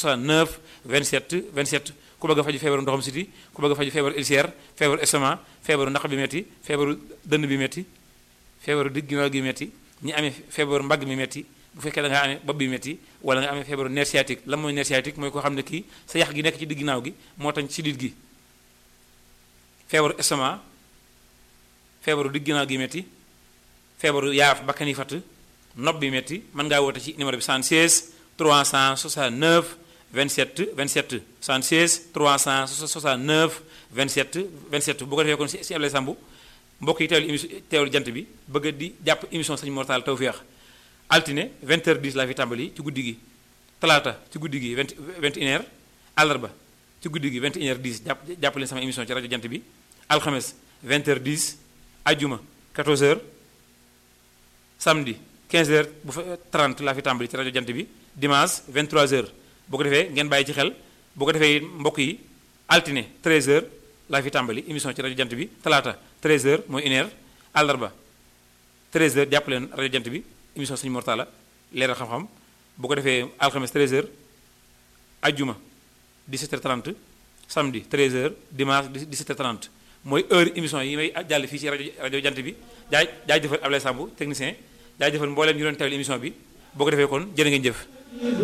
69 27 27 ku bëgg a faju feebaru ndoxam siti ku bëgg a faju feebaru ulcère feebaru estomac feebaru naq bi metti feebaru dënn bi metti feebaru digg ginnaaw gi metti ñi amee feebaru mbagg mi metti bu fekkee da nga amee bopp bi metti wala nga amee feebaru nerf sciatique lan mooy nerf sciatique mooy koo xam ne kii sa yax gi nekk ci digg ginnaaw gi moo tax ci dit gi feebaru estomac feebaru digg ginnaaw gi metti feebaru yaaf bakkan yi fatt nopp bi metti mën ngaa woote ci numéro bi 76 369 27 27 76 369 27 27 bu ko defee kon si si Ablaye Samb mbokk yi teewlu émission teewlu jant bi bëgg di jàpp émission Sëñ Mor Talla Tawféex altine 20h10 laa fi tàmbali ci guddi gi talaata ci guddi gi 20 21h àllarba ci guddi gi 21h10 jàpp jàpp leen sama émission ci rajo jant bi alxames 20h10 ajjuma 14h samedi 15h bu fa 30 laa fi tàmbali ci rajo jant bi dimanche 23h bu ko defee ngeen bàyyi ci xel bu ko defee mbokk yi altine 13h laa fi tàmbali émission ci rajo jant bi talaata 13h mooy une heure àllarba 13h jàpp leen rajo jant bi émission Sëñ Mor Talla leeral xam-xam bu ko defee alxames 13h ajjuma 17h30 samedi 13h dimanche 17h30 mooy heure émission yi may jàll fii ci rajo rajo jant bi jaay jaay jëfal Ablaye Samb technicien jaay jëfal mbooleem ñu doon teewlu émission bi boo ko defee kon jërë ngeen jëf